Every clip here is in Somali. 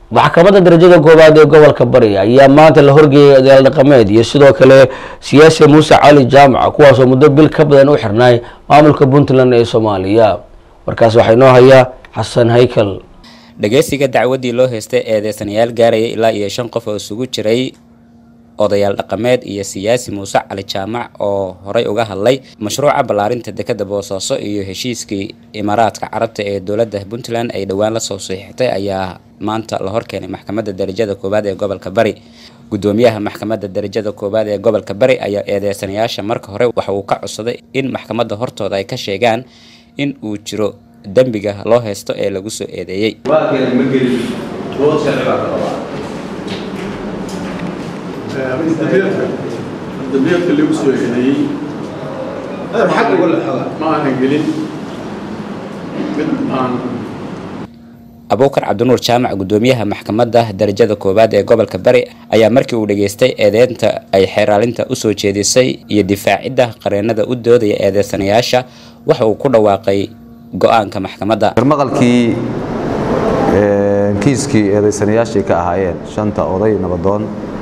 maxkamadda darajada koowaad ee gobolka bari ayaa maanta la horgeeyay odayaal dhaqameed iyo sidoo kale siyaasi muuse cali jaamac kuwaasoo muddo bil ka badan u xirnaay maamulka puntland ee soomaaliya markaas waxaa inoo hayaa xasan haykal dhageysiga dacwadii loo heystay eedeysanayaal gaaraya ilaa iyo shan qof oo isugu jiray odayaal dhaqameed iyo siyaasi muuse cali jaamac oo horey uga hadlay mashruuca ballaarinta dekada boosaaso iyo heshiiskii imaaraadka carabta ee dowladda puntland ay dhowaan lasoo saxiixtay ayaa maanta la horkeenay maxkamadda darajada koowaad ee gobolka bari gudoomiyaha maxkamadda darajada koowaad ee gobolka bari ayaa eedeysanayaasha marka hore waxa uu ka codsaday in maxkamadda hortooda ay ka sheegaan in uu jiro dembiga loo haysto ee lagu soo eedeeyey dambiyeedka lagu soo eedeeyey ma aanan gelin mid aan abuukar cabdinuur jaamac gudoomiyaha maxkamadda darajada koowaad ee gobolka bari ayaa markii uu dhageystay eedeynta ay xeeraalinta usoo jeedisay iyo difaacidda qareenada u doodaya eedeysanayaasha waxa uu ku dhawaaqay go-aanka maxkamadda maqalkii kiiskii eedaysanayaashii ka ahaayeen shanta oday nabadoon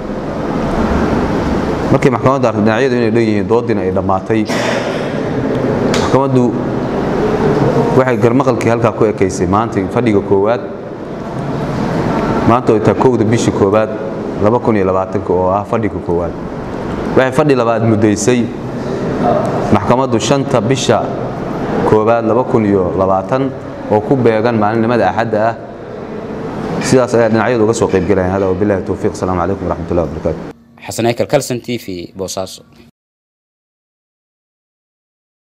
markii maxkamaddu artay dhinacyadu inay dhan yihiin doodiina ay dhammaatay maxkamaddu waxay garmaqalkii halkaa ku ekaysay maanta fadhiga koowaad maanta oo taa kowda bishii koowaad oo ah fadhiga koowaad waxay fadhi labaad muddaysay maxkamaddu shanta bisha koowaad oo ku beegan maalinimada axadda ah sidaas ayaa dhinacyadu uga soo qaybgelayan hada wabilahi towfiiq asalaamu calaykum waraxmatullahi wabarakaatu xasan haykal kalson t v boosaaso